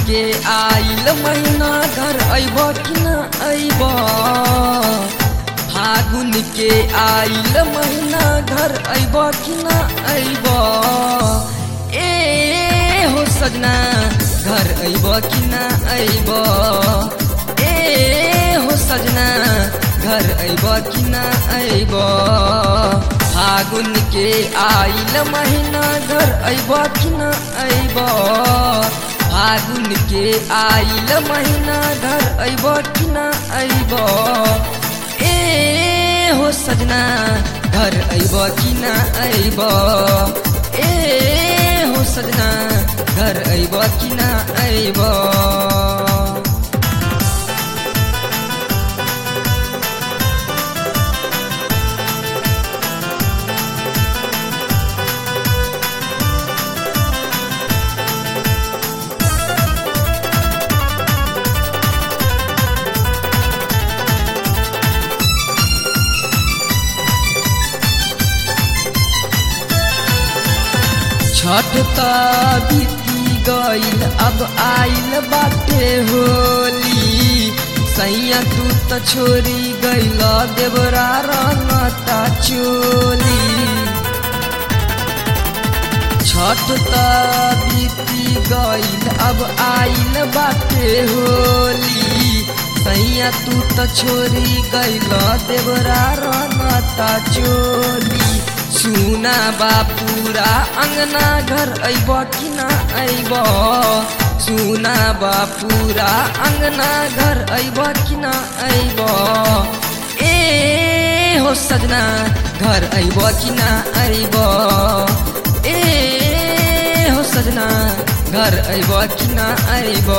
के आइल महीना घर अइब कि न अइब फागुन के आइल महीना घर अइब कि न अइब ए हो सजना घर अइब कि न अइब ए हो सजना घर अइब कि न अइब फागुन के आइल महीना घर अइब कि न अइब फागुन के आइल महीना घर अइब कि न अइब ए हो सजना घर अइब कि न अइब ए हो सजना घर अइब कि न अइब छठ त बीती गईल अब आइल बाटे होली सैया तू त छोरी गईल देवरा रंगता चोली छठ त बीती गईल अब आइल बाटे होली सैया तू त छोरी गईल देवरा रंगता चोली सुना बापूरा अंगना घर अइब कि न अइब सुना बापूरा अंगना घर अइब कि न अइब ए हो सजना घर अइब कि न अइब ए हो सजना घर अइब कि न अइब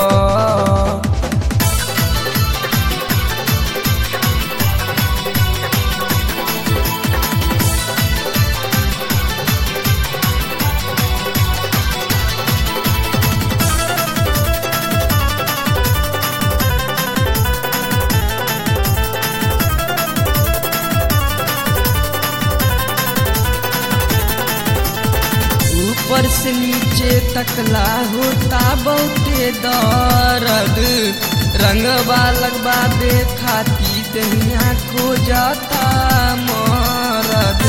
ऊपर से नीचे तकला होता बहुते दर्द रंगवा लगवा दे खाती दहिया को जाता मरद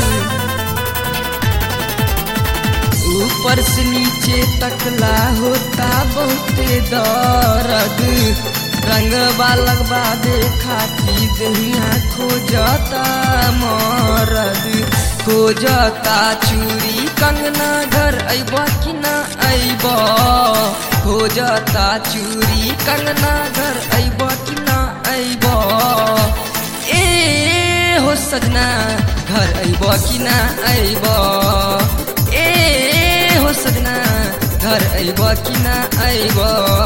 ऊपर से नीचे तकला होता बहुते दर्द रंगवा लगवा दे खाती दहिया खो जाता मरद खोजता चूड़ी कंगना घर अइब कि न अइब खोजता चूड़ी कंगना घर अइब कि न अइब ए हो सजना घर अइब कि न अइब ए हो सजना घर अइब कि न अइब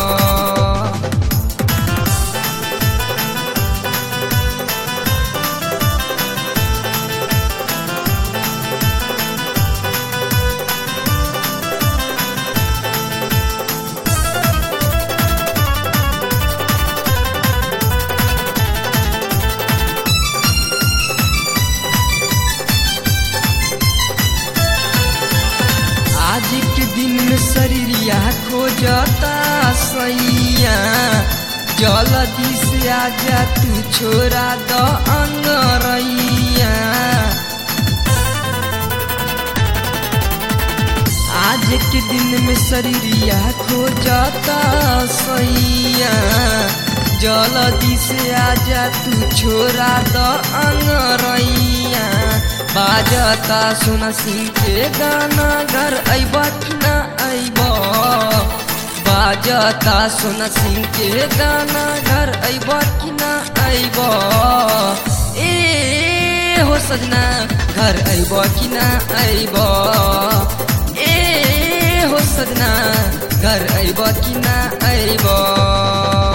आज के दिन में शरीरिया खोजता सैया जल्दी से आजा तू छोरा द अंगरैया आज के दिन में शरीरिया खोजता सैया जल्दी से आजा तू छोरा द अंगरैया बाजता सुन सिंह के गाना घर अइब कि न अइब बाजता सुन सिंह के गाना घर अइब कि न अइब ए हो सजना घर अइब कि न अइब ए हो सजना घर अइब कि न अइब